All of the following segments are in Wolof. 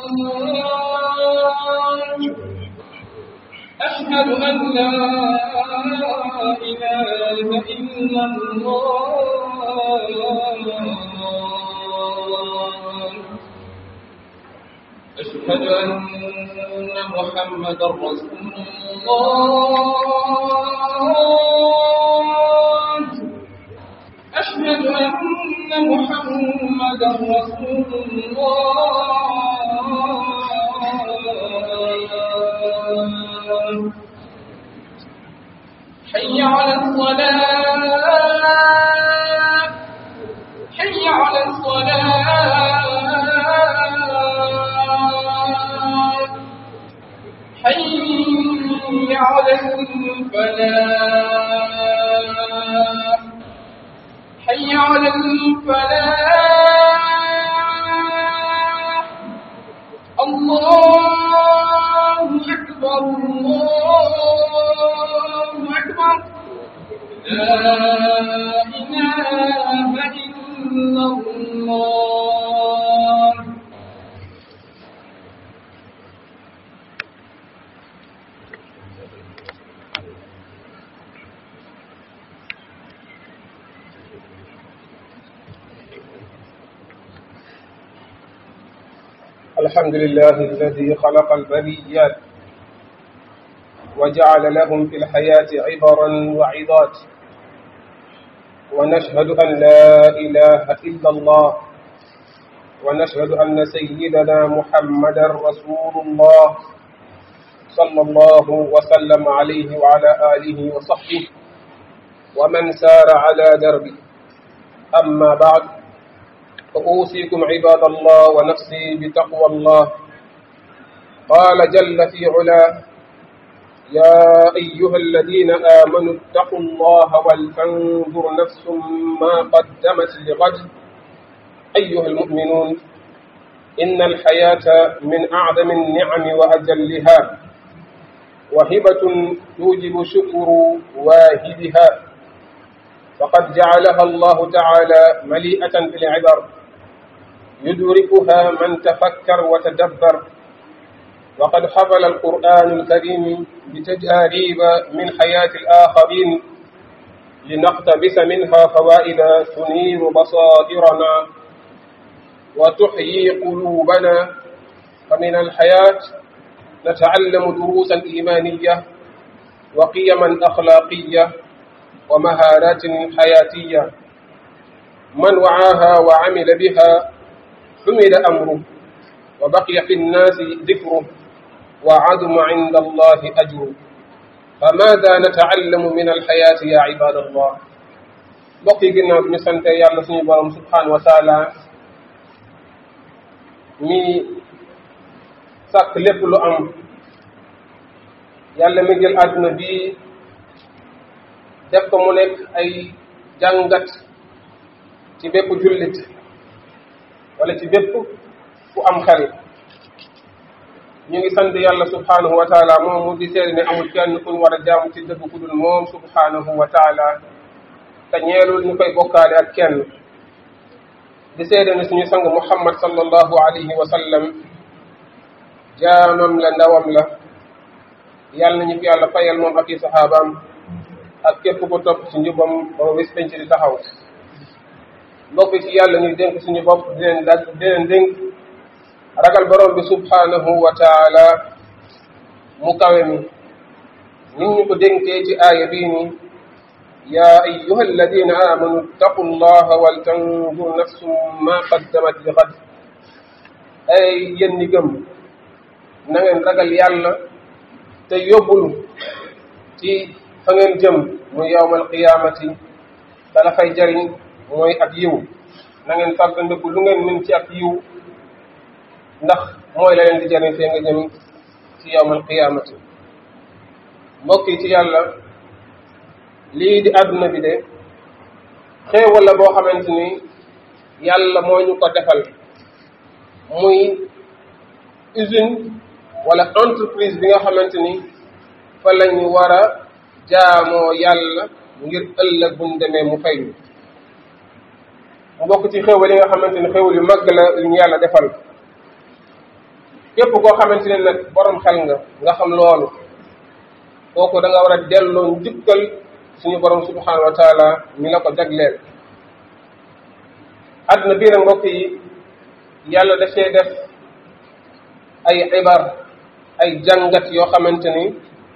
أشهد أن لا إله إلا الله أشهد أن محمدا رسول الله أشهد أن محمدا رسول الله حي على الصلاة حي على الصلاة حي على الفلاح حي على الفلاح الله أكبر الله أكبر لا إله إلا الله الحمد لله الذي خلق البريات وجعل لهم في الحياة عبرا وعظات ونشهد أن لا إله إلا الله ونشهد أن سيدنا محمدا رسول الله صلى الله وسلم عليه وعلى آله وصحبه ومن سار على دربه أما بعد فأوصيكم عباد الله ونفسي بتقوى الله قال جل في علاه يا أيها الذين آمنوا اتقوا الله ولتنظر نفس ما قدمت لغد أيها المؤمنون إن الحياة من أعظم النعم وأجلها وهبة توجب شكر واهبها فقد جعلها الله تعالى مليئة بالعبر يدركها من تفكر وتدبر وقد حفل القرآن الكريم بتجاريب من حياة الآخرين لنقتبس منها فوائد تنير بصائرنا وتحيي قلوبنا فمن الحياة نتعلم دروسا إيمانية وقيما أخلاقية ومهارات حياتية من وعاها وعمل بها حمل أمره وبقي في الناس ذكره وعظم عند الله أجره فماذا نتعلم من الحياة يا عباد الله بقي قلنا بمسنة يا الله سبحانه سبحانه وتعالى mi sàkk lépp lu am yàlla mi jël àdduna bi def ko mu nekk ay jàngat ci bépp jullit wala ci bépp ku am xel ñu ngi sant yàlla subhanahu wa taala moom mu di seede ne amul kenn ku ñu war a jaamu ci dëgg ku dul moom subhanahu wa taala te ñeelul ñu koy bokkaale ak kenn di seede ne suñu sang muhammad sallallahu alayhi wa sallam jaamam la ndawam la yàlla nañu fi yàlla fayal moom ak i saxaabaam ak képp ku topp ci njubam ba bis penc di taxaw mbokk ci yàlla ñuy dénk suñu bopp di leen dag di leen dénk ragal borom bi subhanahu wa taala mu kawe mi nit ñu ko dénkee ci aaya bii ni يا أيها الذين آمنوا اتقوا الله ولتنظر نفس ما قدمت لغد ay yéen ñi gëm na ngeen ragal yàlla te yóbbulu ci fa ngeen jëm muy yawmal qiyaamati te la fay jariñ mooy ak yiw na ngeen fàggandiku lu ngeen mën ci ak yiw ndax mooy la leen di jariñ fee nga jëm ci yawmal qiyaamati mbokk yi ci yàlla lii di àdduna bi de xéewal la boo xamante ni yàlla moo ñu ko defal muy usine wala entreprise bi nga xamante ni fa lañu war a jaamoo yàlla ngir ëllëg buñ demee mu fay ñu mu bokk ci xéewal yi nga xamante ni xéewal yu mag la yu ñu yàlla defal képp koo xamante ne nag borom xel nga nga xam loolu kooku da nga war a delloo njukkal suñu borom subhanahu wa taala mi la ko jagleel àdduna bii nag mbokk yi yàlla dafee def ay ibar ay jàngat yoo xamante ni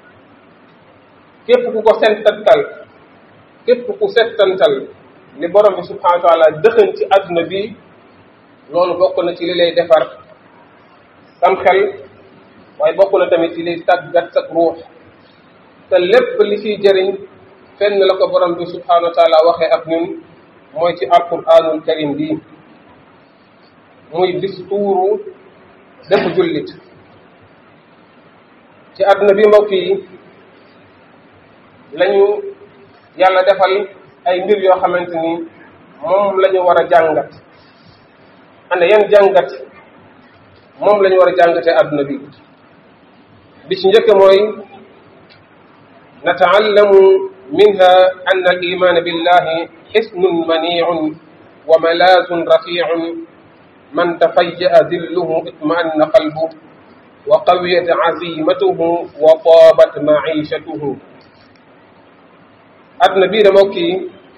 képp ku ko settantal képp ku settantal li borom bi subhanahu wa taala dëxën ci àdduna bi loolu bokk na ci li lay defar sam xel waaye bokk na tamit ci liy tàggat sak ruux te lépp li ciy jëriñ fenn la ko borom bi subhanahu wa taala waxee ak ñun mooy ci alquranul karim bi muy distuuru bépp jullit ci àdduna bi mbokk yi lañu yàlla defal ay mbir yoo xamante ni moom la ñu war a jàngat ana yan jàngat moom la ñu war a jàngatee àdduna bi bi ci njëkk mooy nataallamu minha anna al iman billahi xisnun maniicun wa malaazun rafiicun man tafayya'a dilluhu itma'anna qalbuhu wa qawiyat azimatuhu wa taabat maishatuhu àdduna bii dama kii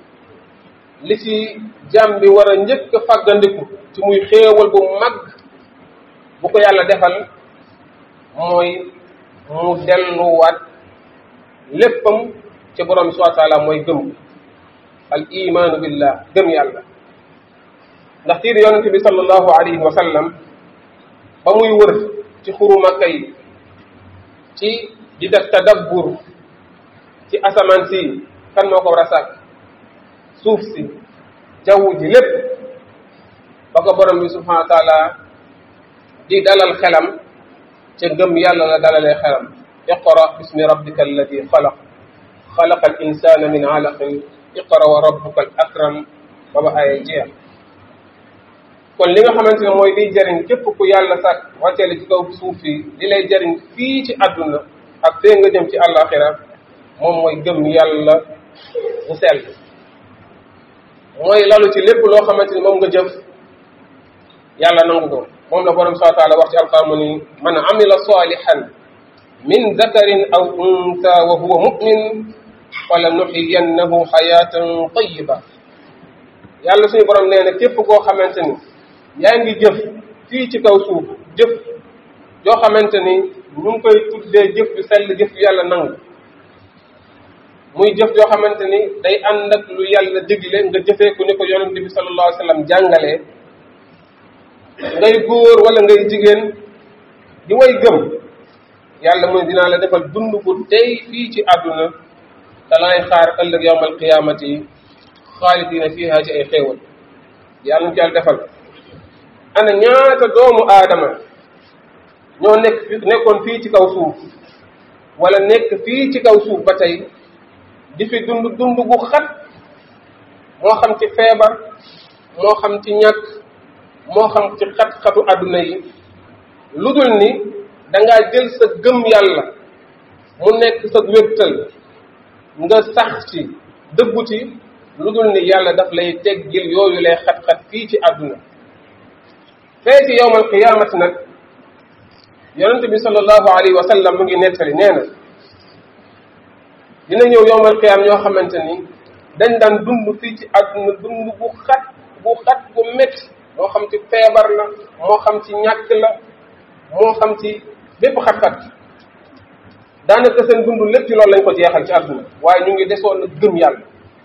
li ci jàmm bi war a njëkk a fàggandiku ci muy xéewal bu mag bu ko yàlla defal mooy mu delluwaat léppam ci borom bi subhanahu wa taala mooy gëm al imaanu billah gëm yàlla ndax tiir yonente bi sallallahu alayhi wa sallam ba muy wër ci xuru makka yi ci di def tadabbur ci asamaan si kan moo ko war a sàkk suuf si jaww ji lépp ba ko borom bi subhanahu wa taala di dalal xelam ca ngëm yàlla la dalalee xelam iqra bismi rabbika alladi xalaq xalaqa al insana min alaqin iqra wa rabbuka al akram ba ba ay jeex kon li nga xamante ne mooy liy jëriñ képp ku yàlla sàkk wàcceele ci kaw suuf si li lay jëriñ fii ci àdduna ak fee nga jëm ci àllaaxira moom mooy gëm yàlla bu sell mooy lalu ci lépp loo xamante ni moom nga jëf yàlla nangu ko moom la borom subhanahu wa taala wax ci alquran mu ni man amila salihan min zakarin aw unsa wa huwa mu'min fala nuxiyannahu xayatan tayiba yàlla suñu borom nee na képp koo xamante ni yaa ngi jëf fii ci kaw suuf jëf joo xamante ni ñu ngi koy tuddee jëf ju sell jëf ju yàlla nangu muy jëf joo xamante ni day ànd ak lu yàlla digle nga jëfee ko ni ko yonente bi sallallahu alayhi wa sallam jàngalee ngay góor wala ngay jigéen di way gëm yàlla muy dinaa la defal dund bu tey fii ci àdduna te lay xaar ëllëg yawmal qiyaamati xaalidina fiha ci ay xéewal yàlla ñu ci yàlla defal ana ñaata doomu aadama ñoo nekk nekkoon fii ci kaw suuf wala nekk fii ci kaw suuf ba tey di fi dund dund gu xat moo xam ci feebar moo xam ci ñàkk moo xam ci xat-xatu àdduna yi lu dul ni dangaa jël sa gëm yàlla mu nekk sa wéttal nga sax ci dëggu ci lu dul ni yàlla daf lay teggil yooyu lay xat-xat fii ci àdduna fee ci yowmal qiyaamati nag yonente bi sallallahu alayhi wa sallam mu ngi nettali nee na dina ñëw yowmal qiyaam ñoo xamante ni dañ daan dund fii ci àdduna dund bu xat bu xat bu métti moo xam ci feebar la moo xam ci ñàkk la moo xam ci bépp xat-xat daanaka seen dund lépp ci loolu lañ ko jeexal ci àdduna waaye ñu ngi desoon na gëm yàlla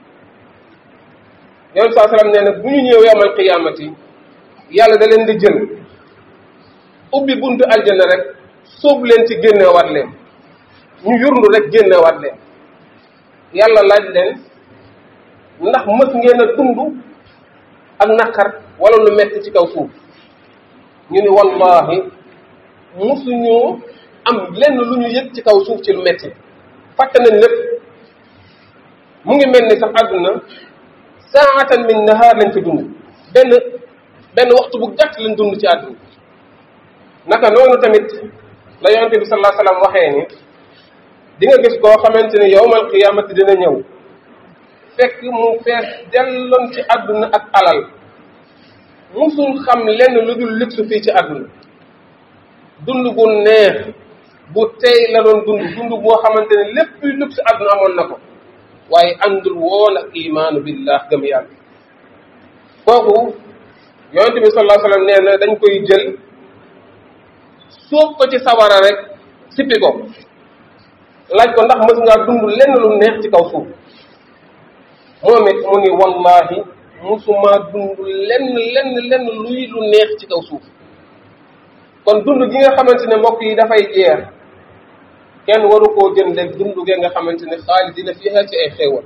yonent saa sallam nee na bu ñu ñëw yowmal qiyaamati yàlla da leen di jël ubbi buntu aljanna rek sóobu leen ci génneewaat leen ñu yurndu rek génneewaat leen yàlla laaj leen ndax mës ngeen a dund ak naqar wala lu metti ci kaw suuf ñu ni wallahi musuñu am lenn lu ñu yëg ci kaw suuf ci lu metti fàtte nañ lépp mu ngi mel ni sax àdduna saatan min nahaar lañ fi dund benn benn waxtu bu gàtt lañ dund ci àdduna naka noonu tamit la yonente bi sallallahu alayhi wasallam waxee ni di nga gis koo xamante ni yowmal qiyaamati dina ñëw fekk mu fees delloon ci àdduna ak alal musul xam lenn lu dul luxe fii ci àdduna dund bu neex bu tey la doon dund dund boo xamante ne lépp luy lub si àdduna amoon na ko waaye àndul woon ak imaanu billah gëm yàlla kooku yonent bi sallallahu alayhi wasallam nee na dañ koy jël sóob ko ci sawara rek sippi ko laaj ko ndax mës ngaa dund lenn lu neex ci kaw suuf moom it mu ni wallahi musuma dund lenn lenn lenn luy lu neex ci kaw suuf kon dund gi nga xamante ne mbokk yi dafay jeex kenn waru koo jënde dund ge nga xamante ne xaalidina fiha ci ay xéewal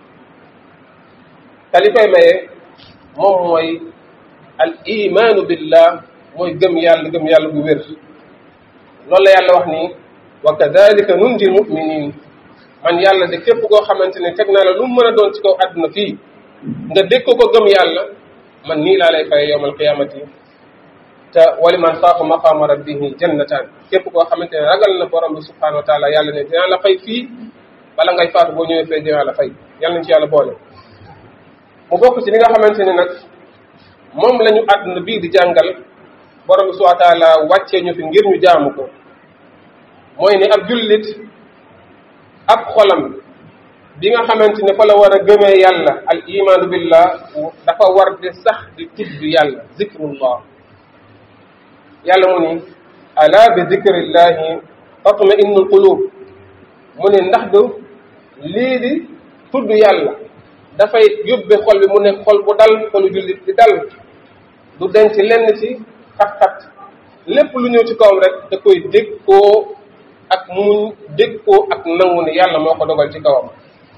te li koy maye moom mooy al imaanu billah mooy gëm yàlla gëm yàlla bu wér loolu la yàlla wax ni wa kadalika nunji muminin man yàlla de képp koo xamante ne teg naa la lu mu mën a doon ci kaw àdduna fii nga dégg ko gëm yàlla man nii laa lay fay yowmal qiyamati te wali man xaafa maqaama rabbihi jannataan képp koo xamante ne ragal na borom bi subhanahu wa taala yàlla ne dinaa la fay fii bala ngay faatu boo ñëwee fee dinaa la fay yàlla nañ ci yàlla boole mu bokk ci li nga xamante ne nag moom la ñu àdduna bii di jàngal borom bi subhanahu wa taala wàccee ñu fi ngir ñu jaamu ko mooy ne ab jullit ab xolam bi nga xamante ne fa la war a gëmee yàlla al imaanu billah dafa war di sax di tudd yàlla zikrullah yàlla mu ni ala bi zikrillahi tatma innul qulub mu ne ndax du lii di tudd yàlla dafay yóbbe xol bi mu ne xol bu dal xolu jullit di dal du denc lenn ci xat-xat lépp lu ñëw ci kawam rek da koy dégg koo ak muñ dégg koo ak nangu ne yàlla moo ko dogal ci kawam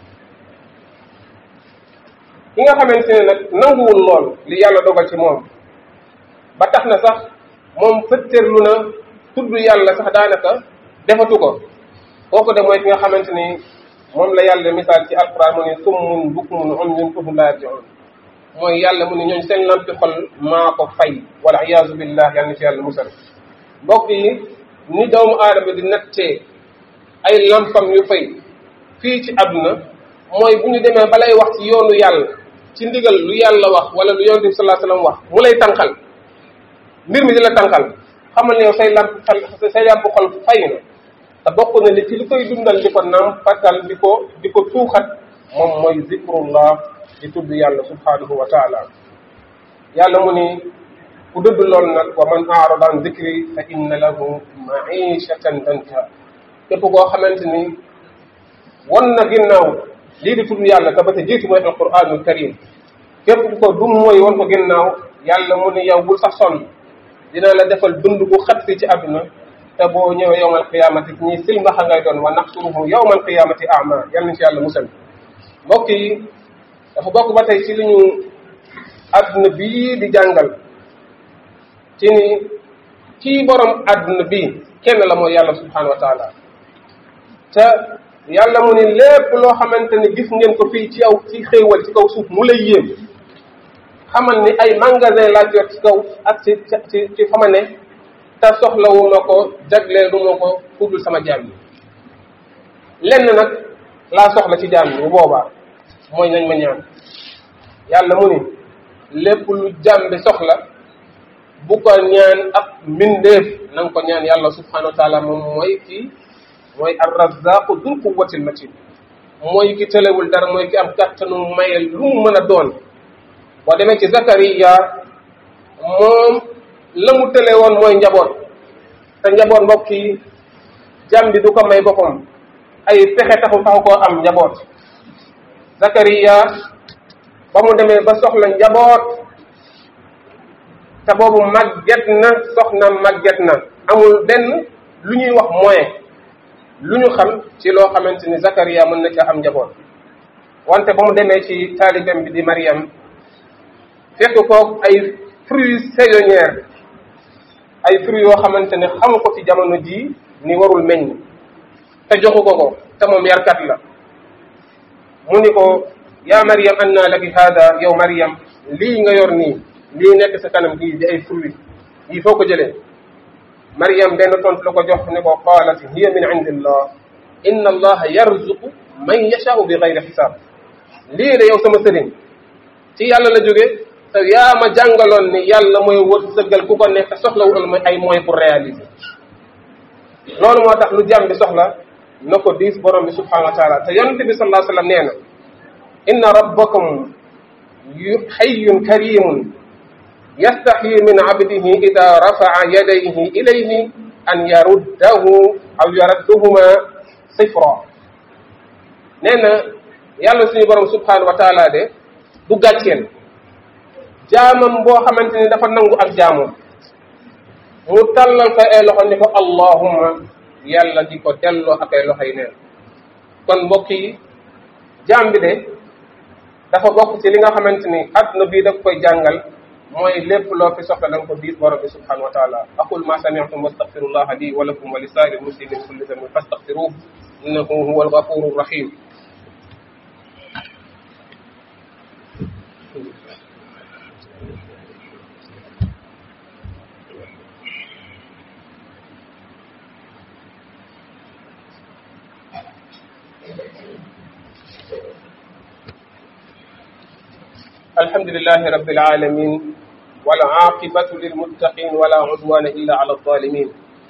ki nga xamante ne nag nanguwul lool li yàlla dogal ci moom ba tax na sax moom fëttërlu na tudd yàlla sax daanaka defatu ko kooku de mooy ki nga xamante ni moom la yàlla misaal ci alquran mu ne summun bukmun umyun fahum laa yarji'un mooy yàlla mu ne ñooñ seen lampi xol maa ko fay wala iyaazu billah yàlla na ci yàlla musal mbokk yi ni doomu aadama di nattee ay lampam yu fay fii ci àdduna mooy bu ñu demee balay wax ci yoonu yàlla ci ndigal lu yàlla wax wala lu yonent bi sallallahu alayhi wasallam wax mu lay tànqal mbir mi di la tànqal xamal ne yow say lamp xal say lamp xol fay na te bokk na li ci li koy dundal di ko naam fatal di ko di ko tuuxat moom mooy zikrullah di tudd yàlla subhanahu wa taala yàlla mu ni ku dëdd lool nag wa man aarada an zikri fa inna lahu maishatan danka képp koo xamante ni won na ginnaaw lii di tudd yàlla te ba te jiitu mooy alquranul karim képp ku ko dum mooy won ko ginnaaw yàlla mu ni yow bul sax sonn dina la defal dund bu xat fii ci àdduna te boo ñëwee yowmal qiyamati ñii silmaxa ngay doon wa naxsuruhu yowmal qiyamati ama yal nañ ci yàlla musal mbokk yi dafa bokk ba tey ci li ñu àdduna bii di jàngal ci ni kii borom àdduna bii kenn la mooy yàlla subhanahu wa taala te yàlla mu ni lépp loo xamante ni gis ngeen ko fii ci yow ci xéewal ci kaw suuf mu lay yéem xamal ni ay magasin laa jot ci kaw ak ci ci ci fa ma ne te soxlawu ma ko jagleelu ma ko kuddul sama jaam yi lenn nag laa soxla ci jaam yi bu boobaa mooy nañ ma ñaan yàlla mu ni lépp lu jaam bi soxla bu ko ñaan ak mbindeef na nga ko ñaan yàlla subhanahu wa taala moom mooy kii mooy arrazaqu dul quwwatil matin mooy ki tëlewul dara mooy ki am kàttanu maye lu mu mën a doon boo demee ci Zakariya moom la mu tële woon mooy njaboot te njaboot mbokk yi jàmm bi du ko may boppam ay pexe taxu taxu koo am njaboot Zakariya ba mu demee ba soxla njaboot te boobu màgget na soxna màgget na amul benn lu ñuy wax moyen lu ñu xam ci loo xamante ni Zakariya mën na ca am njaboot wante ba mu demee ci taalibem bi di Mariam fekk ko ay fruits saisonnières ay fruits yoo xamante ne xamu ko ci jamono jii ni warul meññ te joxu ko ko te moom yarkat la mu ni ko yaa Mariam anna laki hada yow Mariam lii nga yor nii lii nekk sa kanam gii di ay fruits yii foo ko jëlee Mariam benn tontu la ko jox ne ko qaalat hiya min indillah inna allaha yarzuqu man yashaau bi gayri xisaab lii de yow sama sëriñ ci yàlla la jóge te yaa ma jàngaloon ni yàlla mooy wërsëgal ku ko nekk soxlawul ma ay moyens pour réaliser loolu moo tax lu jàmm bi soxla na ko diis borom bi subhanahu wa taala te yonente bi sallallahu alayhi wa sallam nee na inna rabbakum yu xayyun karimun yastaxyi min abdihi ida rafa'a yadayhi ilayhi an yaruddahu aw yarudduhuma sifra nee na yàlla suñu borom subhanahu wa taala de du gàcceel jaamam boo xamante ni dafa nangu ak jaamam mu tàllal ko ay loxo ni ko allahumma yàlla di ko delloo ak ay loxo yi neen kon mbokk yi jaam bi de dafa bokk ci li nga xamante ni adduna bii daf koy jàngal mooy lépp loo fi soxla da nga ko diis borom bi subhanahu wa taala aqul ma sami'tum wastaghfirullah li wa lakum wa li saa'iri muslimin kulli dhanbin fastaghfiruhu innahu huwa al-ghafuru rahim الحمد لله رب العالمين والعاقبة للمتقين ولا عدوان إلا على الظالمين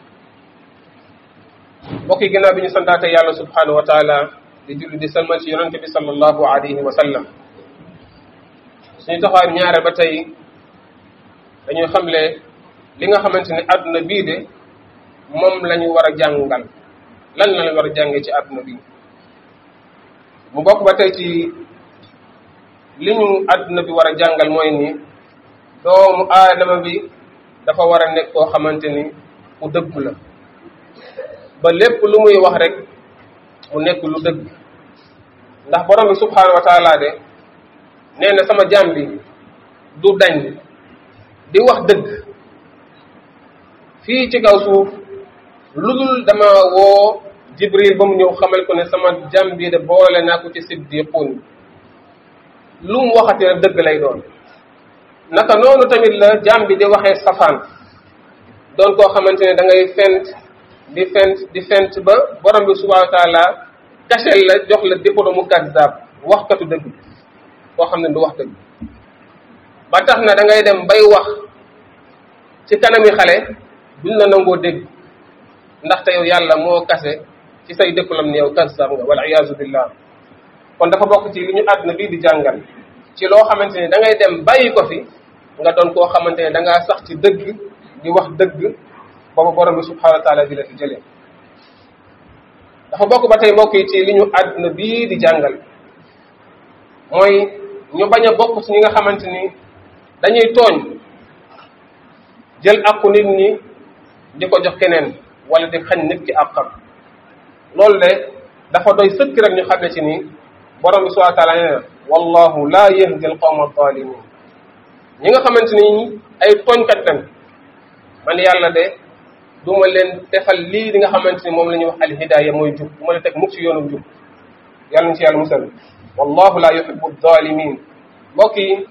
mbokk yi ginnaaw bi ñu santaate yàlla subhanahu wa taala di julli di salmal ci yonente bi sallallahu alayhi wa sallam suñu taxawaay ñaare ba tey dañuy xamle li nga xamante ni àdduna bii de moom la ñu war a jàngal lan la ñu war a jàngee ci àdduna bii mu bokk ba tey ci li ñu àdduna bi war a jàngal mooy ni doomu aadama bi dafa war a nekk koo xamante ni ku dëggu la ba lépp lu muy wax rek mu nekk lu dëgg ndax borom bi subhanahu wa taala de nee na sama jaam bi du dañ di wax dëgg fii ci kaw suuf lu dul dama woo jibril ba mu ñëw xamal ko ne sama jaam bi de boole naa ko ci siddiqun lu mu waxati rek dëgg lay doon naka noonu tamit la jaam bi di waxee safaan doon koo xamante ne da ngay fent di fent di fent ba borom bi subhanahu wa taala kachel la jox la diplôme mu kazzab waxkatu dëgg koo xam ne du wax dëgg ba tax na da ngay dem bay wax ci kanami xale duñ la nangoo dégg ndaxte yow yàlla moo kase ci say diplôme ni yow kazzab nga wal iyaazu billah kon dafa bokk ci li ñu àdduna bii di jàngal ci loo xamante ni da ngay dem bàyyi ko fi nga doon koo xamante ne da ngaa sax ci dëgg di wax dëgg boobu borom bi subhanahu wa taala bi la fi jëlee dafa bokk ba tey mbokk yi ci li ñu àdduna bii di jàngal mooy ñu bañ a bokk ci ñi nga xamante ni dañuy tooñ jël àqu nit ñi di ko jox keneen wala di xañ nit ki àqam loolu de dafa doy sëkk rek ñu xam ne ci ni borom bi subhanahu wa taala nee na wallahu la yahdi al qawma adh-dhalimin ñi nga xamante ni ay tooñkat lañ man yàlla de du ma leen defal lii di nga xamante ni moom la ñuy wax alhidaaya mooy jub du ma leen teg mukk ci yoonu jub yàlla ñu ci yàlla musal wallahu la yuhibbu adh-dhalimin mbokk yi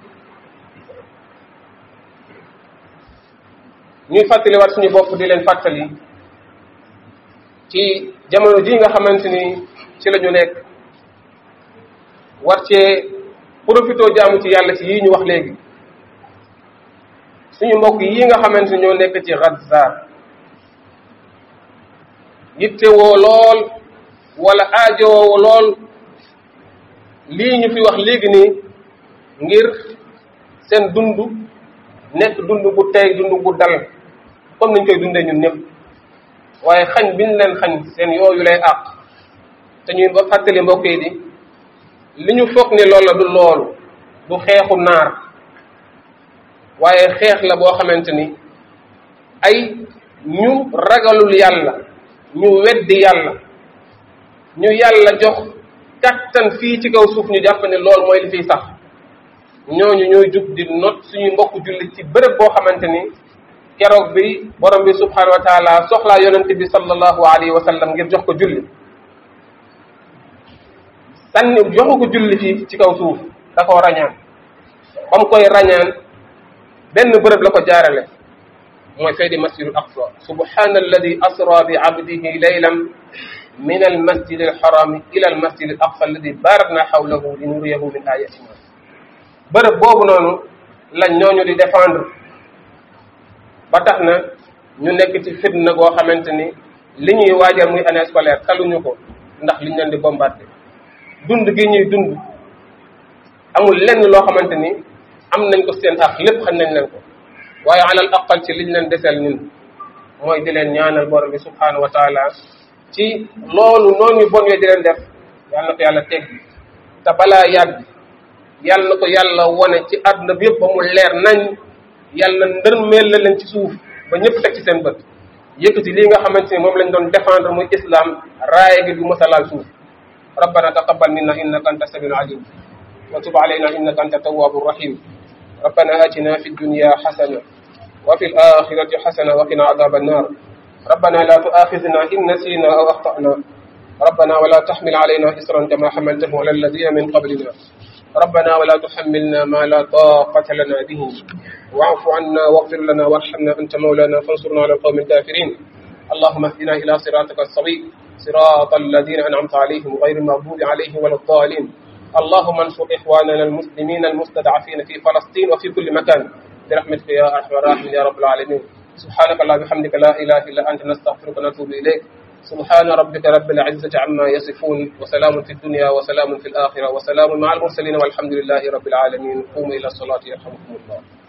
ñuy fàttali waat suñu bopp di leen fàttali ci jamono ji nga xamante ni ci la ñu nekk war cee profité jaamu ci yàlla ci yii ñu wax léegi suñu mbokk yi nga xamante ni ñoo nekk ci Gaza yittewoo lool wala aajowoo lool lii ñu fi wax léegi nii ngir seen dund nekk dund bu tey dund bu dal comme niñ koy dundee ñun ñëpp waaye xañ biñ leen xañ seen yooyu lay àq te ñuy ba fàttali mbokk yi di li ñu foog ne loolu la du loolu du xeexu naar waaye xeex la boo xamante ni ay ñu ragalul yàlla ñu weddi yàlla ñu yàlla jox kattan fii ci kaw suuf ñu jàpp ne loolu mooy li fiy sax ñooñu ñooy jug di not suñuy mbokk jullit ci bërëb boo xamante ni keroog bi borom bi subhanahu wa taala soxlaa yonente bi sallallahu alayhi wa sallam ngir jox ko julli sànni joxu ko julli ci ci kaw suuf da koo rañaan ba mu koy rañaan benn bërëb la ko jaarale mooy fee di masjidul aqsa subhana alladi asra bi abdihi laylan min al masjid al harami ila al masjid al aqsa alladi barakna hawlahu li nuriyahu min ayatina bërëb boobu noonu lañ ñooñu di défendre ba tax na ñu nekk ci fitna goo xamante ni li ñuy waajal muy année scolaire taluñu ko ndax liñ leen di bombardé dund gi ñuy dund amul lenn loo xamante ni am nañ ko seen ak lépp xam nañ leen ko waaye alal aqal ci liñ leen deseel ñun mooy di leen ñaanal borom bi subhanahu wa taala ci loolu noonu bon yooyu di leen def yal na ko yàlla teggi te balaa yàgg yal na ko yàlla wone ci àdduna bi yëpp ba mu leer nañ yàlla ndërmeel la leen ci suuf ba ñëpp teg ci seen bët yëkkati lii nga xamante ni moom lañ doon défendre muy islam raaye gi du mës a laal suuf rabbana taqabbal minna innaka anta samiul alim wa tub alayna innaka anta tawwabu rahim rabbana atina fi dunya hasana wa fi al-akhirati hasana wa qina adhab an-nar ربنا لا تؤاخذنا إن نسينا أو أخطأنا ربنا ولا تحمل علينا إصرا كما حملته على الذين من قبلنا ربنا ولا تحملنا ما لا طاقة لنا به واعف عنا واغفر لنا وارحمنا أنت مولانا فانصرنا على القوم الكافرين اللهم اهدنا إلى صراطك السوي صراط الذين أنعمت عليهم غير المغضوب عليهم ولا الضالين اللهم انصر إخواننا المسلمين المستضعفين في فلسطين وفي كل مكان برحمتك يا أرحم الراحمين يا رب العالمين سبحانك اللهم بحمدك لا إله إلا أنت نستغفرك ونتوب إليك سبحان ربك رب العزة عما يصفون وسلام في الدنيا وسلام في الآخرة وسلام مع المرسلين والحمد لله رب العالمين قوموا إلى الصلاة يرحمكم الله